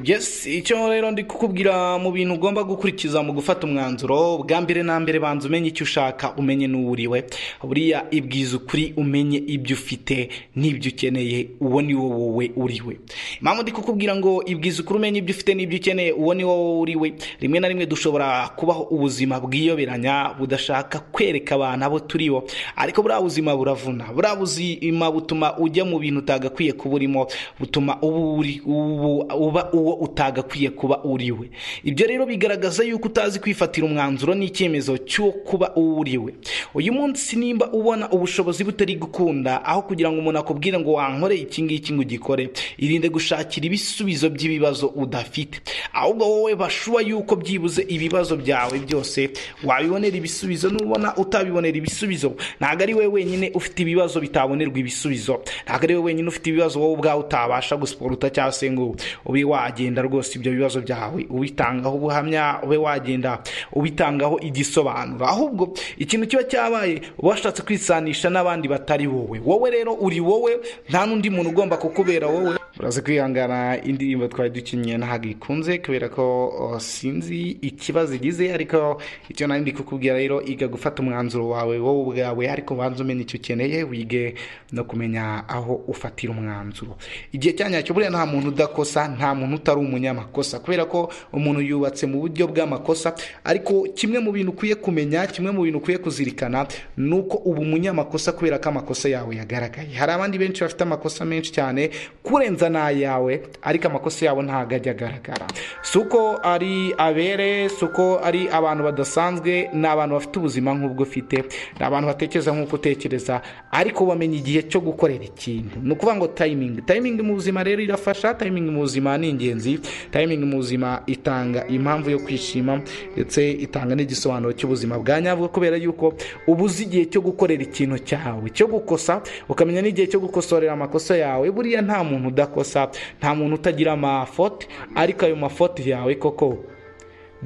yes icyo rero ndi kukubwira mu bintu ugomba gukurikiza mu gufata umwanzuro bwa mbere na mbere banza umenye icyo ushaka umenye n'uwuriwe buriya ibwiza ukuri umenye ibyo ufite n'ibyo ukeneye uwo ni wo wowe uriwe mpamvu ndi kukubwira ngo ibwiza ukuri umenye ibyo ufite n'ibyo ukeneye uwo ni wowe uriwe rimwe na rimwe dushobora kubaho ubuzima bwiyoberanya budashaka kwereka abantu abo turibo ariko buriya buzima buravuna buriya buzima butuma ujya mu bintu utagakwiye kuba urimo butuma uba uri uba uwo utagakwiye kuba uriwe ibyo rero bigaragaza yuko utazi kwifatira umwanzuro n'icyemezo cyo kuba uwo uriwe uyu munsi nimba ubona ubushobozi butari gukunda aho kugira ngo umuntu akubwire ngo wankore iki ngiki ngo ugikore irinde gushakira ibisubizo by'ibibazo udafite ahubwo wowe bashuwa yuko byibuze ibibazo byawe byose wabibonera ibisubizo nubona utabibonera ibisubizo ntabwo ari wowe wenyine ufite ibibazo bitabonerwa ibisubizo ntabwo ari wowe wenyine ufite ibibazo wowe ubwawe utabasha gusiporuta cyangwa se ngo ube wagenda rwose ibyo bibazo byawe ubitangaho ubuhamya ube wagenda ubitangaho igisobanuro ahubwo ikintu kiba cyabaye uba washatse kwisanisha n'abandi batari wowe wowe rero uri wowe nta n'undi muntu ugomba kukubera wowe uraza kwihangana indirimbo twari dukinnye ntabwo ikunze kubera ko oh, sinzi ikibazo igize ariko icyo nari ndi kukubwira rero iga gufata umwanzuro wawe wowe ubwawe ariko ubanza umenye icyo ukeneye wige no kumenya aho ufatira umwanzuro igihe cya nyacyo buriya nta muntu udakosa nta muntu utari umunyamakosa kubera ko umuntu yubatse mu buryo bw'amakosa ariko kimwe mu bintu ukwiye kumenya kimwe mu bintu ukwiye kuzirikana ni uko uba umunyamakosa kubera ko amakosa yawe yagaragaye hari abandi benshi bafite amakosa menshi cyane kurenza n'ayawe ariko amakosa yabo ntabwo ajya agaragara si uko ari abere si uko ari abantu badasanzwe ni abantu bafite ubuzima nk'ubwo ufite ni abantu batekereza nk'uko utekereza ariko bamenya igihe cyo gukorera ikintu ni ukuvuga ngo tayimingi tayimingi mu buzima rero irafasha tayimingi mu buzima ni ingenzi tayimingi mu buzima itanga impamvu yo kwishima ndetse itanga n'igisobanuro cy'ubuzima bwa nyabwo kubera yuko uba uzi igihe cyo gukorera ikintu cyawe cyo gukosa ukamenya n'igihe cyo gukosorera amakosa yawe buriya nta muntu udakosa udakosa nta muntu utagira amafote ariko ayo mafote yawe koko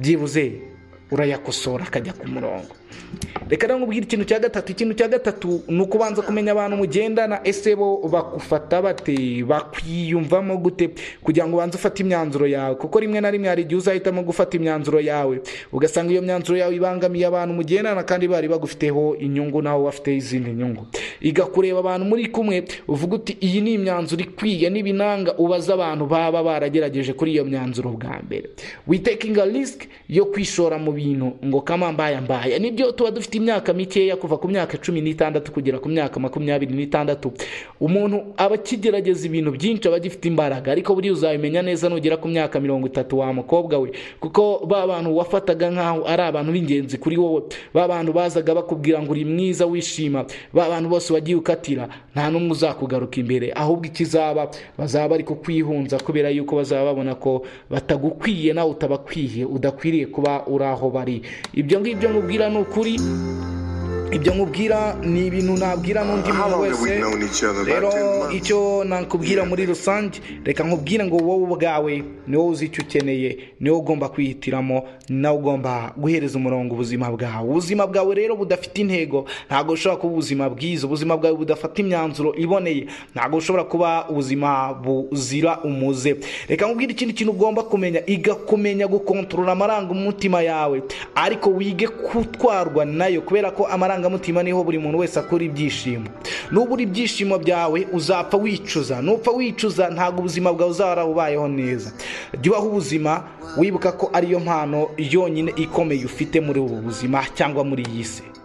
byibuze urayakosora akajya ku murongo reka rero nkubwire ikintu cya gatatu ikintu cya gatatu ni ukubanza kumenya abantu mugendana ese bo bakufata bate bakwiyumvamo gute kugira ngo ubanze ufate imyanzuro yawe kuko rimwe na rimwe hari igihe uzahitamo gufata imyanzuro yawe ugasanga iyo myanzuro yawe ibangamiye abantu mugendana kandi bari bagufiteho inyungu nawe bafite izindi nyungu iga kureba abantu muri kumwe uvuga uti iyi ni imyanzuro ikwiye n'ibinanga ubaze abantu baba baragerageje kuri iyo myanzuro bwa mbere witekinga risiki yo kwishora mu bintu ngo kamambaye mbaye nibyo tuba dufite imyaka mikeya kuva ku myaka cumi n'itandatu kugera ku myaka makumyabiri n'itandatu umuntu aba akigerageza ibintu byinshi aba agifite imbaraga ariko buriya uzabimenya neza nugera ku myaka mirongo itatu wa mukobwa we kuko ba bantu wafataga nk'aho ari abantu b'ingenzi kuri wowe ba bantu bazaga bakubwira ngo uri mwiza wishima ba bantu bose wagiye ukatira nta n'umwe uzakugaruka imbere ahubwo ikizaba bazaba bari kukwihunza kubera yuko bazaba babona ko batagukwiye nawe utabakwiye udakwiriye kuba uri aho bari ibyo ngibyo nkubwira ni ukuri ibyo nkubwira ni ibintu nabwira n'undi muntu wese rero icyo nakubwira muri rusange reka nkubwire ngo wowe ubwawe ni wowe uzi icyo ukeneye ni wowe ugomba kwihitiramo nawe ugomba guhereza umurongo ubuzima bwawe ubuzima bwawe rero budafite intego ntabwo bushobora kuba ubuzima bwiza ubuzima bwawe budafata imyanzuro iboneye ntabwo bushobora kuba ubuzima buzira umuze reka nkubwire ikindi kintu ugomba kumenya iga kumenya gukontorora amarangamutima yawe ariko wige gutwarwa nayo kubera ko amarangamutima amarangamutima niho buri muntu wese akora ibyishimo nubura ibyishimo byawe uzapfa wicuza nupfa wicuza ntabwo ubuzima bwawe uzahora ubayeho neza jya ubaho ubuzima wibuka ko ariyo mpano yonyine ikomeye ufite muri ubu buzima cyangwa muri iyi si